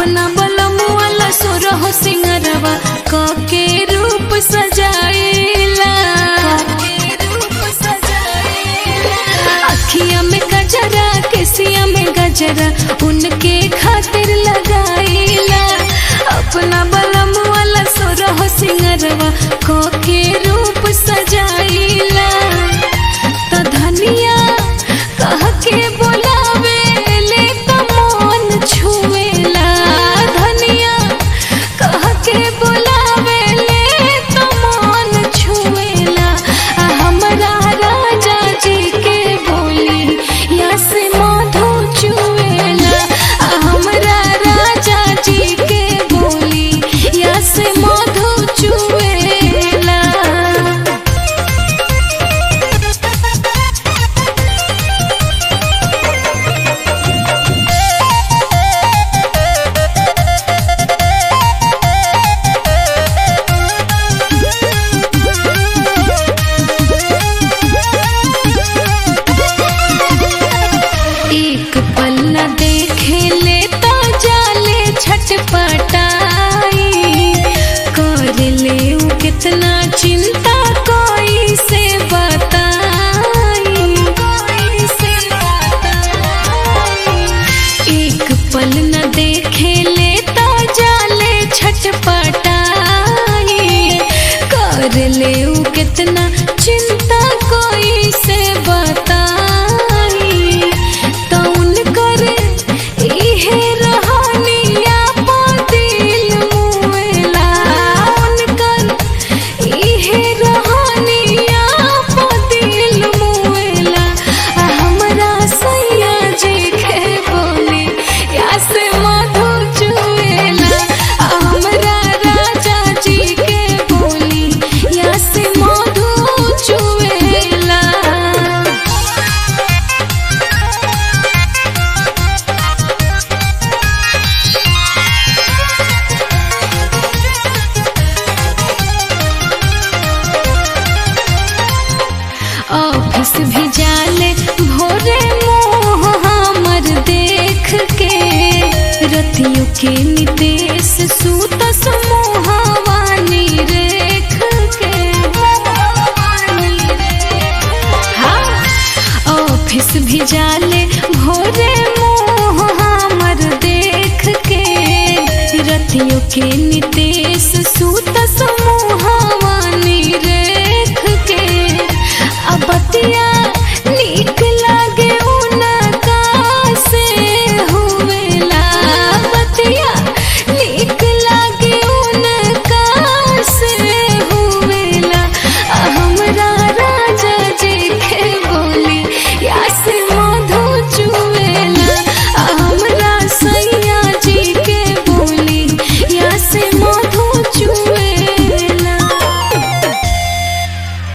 अपना बलमुआला सुरह सिंगरवा के रूप सजाइला अखिया में गजरा केसिया में गजरा उनके खातिर लगाइला अपना बलमुआला सुरह सिंगरवा के रूप सजाइला तो धनिया कह के बोलावे ले तो मन छुएला धनिया कह के बोलावे ले तो मन छुएला आ हमरा राजा जी के बोली या से मधु चुएला आ हमरा राजा जी के बोली या से मधु चुएला एक पल न देखे ले तो जाले छटपटाई कर ले उ कितना चिंता कोई से बताई कोई से बताई एक पल न देखे ले तो जाले छटपटाई कर ले उ कितना चिंता कोई से बताई तो उनकर इहे रहनिया पा दिल मुएला उनकर इहे रहनिया पा दिल मुएला आ हमरा सैया जी के बोली या से मधु चुएला आ हमरा राजा जी के बोली या से मधु चुएला ऑफिस भी जाले भोरे मोह हमर देख के रतियों के निदेश सूत समूहवानी रेख के हाँ ऑफिस भी जाले भोरे मोह हमर देख के रतियों के निदेश सूत